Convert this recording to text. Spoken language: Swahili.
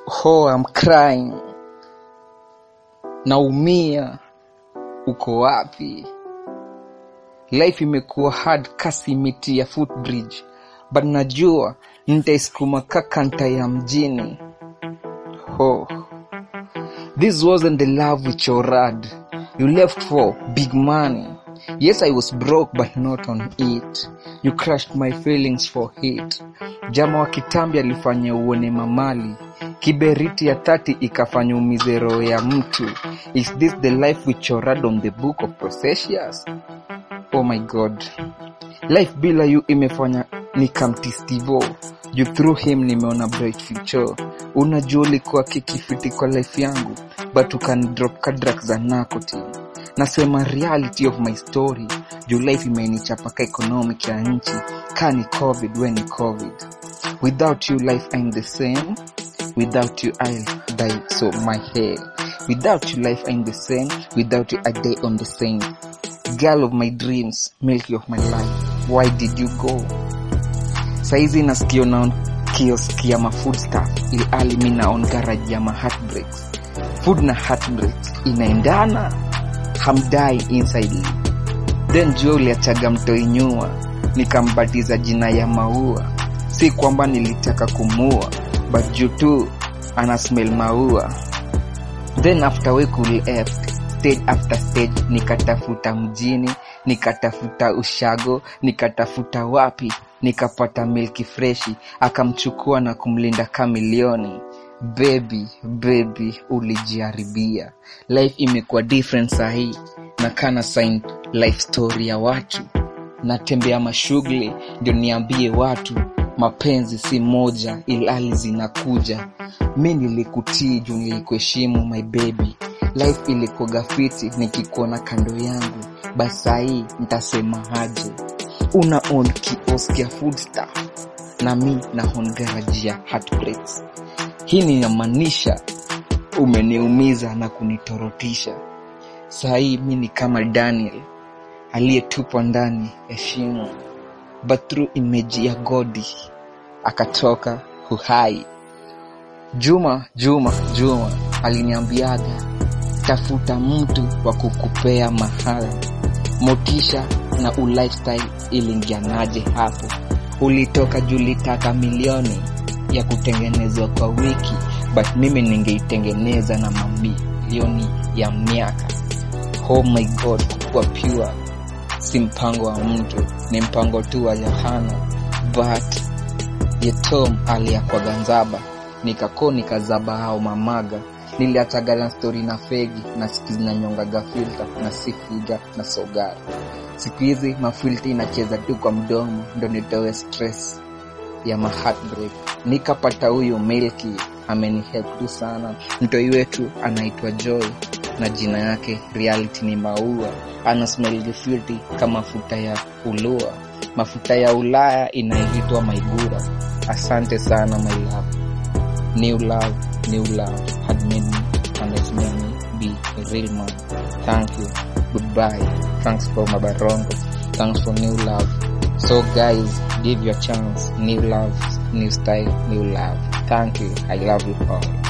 Oh, I'm crying. Naumia. Uko wapi? Life imekuwa hard kasi miti ya footbridge, but najua nitaisukuma kakanta ya mjini. Oh, this wasn't the love with your rad. You left for big money. Yes, I was broke, but not on it. You crushed my feelings for it. Jama wa kitambi alifanya uone mamali. Kiberiti ya tati ikafanya umize roho ya mtu. Is this the life which you read on the book of Processius? Oh my god. Life bila you imefanya nikamtistivo. You through him nimeona bright future. Unajua ulikuwa kikifiti kwa life yangu, but ukanidrop kadrak za nicotine. Nasema reality of my story. Juu life imenichapa ka economic ya nchi. Kani covid when ni covid. Without you life ain't the same. Without you I'll die so my hair. Without you life ain't the same. Without you I die on the same. Girl of my dreams, milky of my life. Why did you go? Saizi nasikio na kioski ya mafood stuff ilhali mi naon garage ya ma heartbreaks. Food na heartbreaks inaendana, hamdai inside then jua uliachaga mtoi nyua, nikambatiza jina ya maua. Si kwamba nilitaka kumua, but juu tu ana smell maua. Then after we cool left, stage after stage, nikatafuta mjini, nikatafuta ushago, nikatafuta wapi, nikapata milki freshi, akamchukua na kumlinda kamilioni. Baby, baby, ulijiharibia. Life imekuwa different sahii, na kana sign life story ya watu. Natembea mashughuli ndio niambie watu mapenzi si moja, ilhali zinakuja. Mi nilikutii juu nilikuheshimu my baby. Life ilikuwa gafiti nikikuona kando yangu, basi sahii ntasema aje? Una own kiosk ya food stuff na mi na own garage ya heartbreaks. Hii ninamaanisha umeniumiza na kunitorotisha. Sahii mi ni kama Daniel aliyetupwa ndani ya shimo, but through image ya godi akatoka uhai. Juma Juma Juma aliniambiaga, tafuta mtu wa kukupea mahali motisha na ulifestyle ilingianaje hapo. Ulitoka julitaka milioni ya kutengenezwa kwa wiki, but mimi ningeitengeneza na mamilioni ya miaka. Oh my god, kukuwa pure si mpango wa mtu, ni mpango tu wa Yohana. But Yetom aliyakwaga nzaba, nikako nikazaba hao mamaga niliachaga na stori na fegi na siku zinanyongaga filta na sifiga na sogari. Siku hizi mafilta inacheza tu kwa mdomo, ndo nitoe stress ya ma heartbreak. Nikapata huyu Milky amenihelp tu sana. Mtoi wetu anaitwa Joy na jina yake reality ni Maua. Ana smell filthy kama mafuta ya ulua, mafuta ya Ulaya inaitwa Maigura. Asante sana my love. New love, new love had made me and has made me be a real man. Thank you. Goodbye. Thanks for Mabarongo. Thanks for new love. So guys, give your chance. New love, new style, new love. Thank you. I love you all.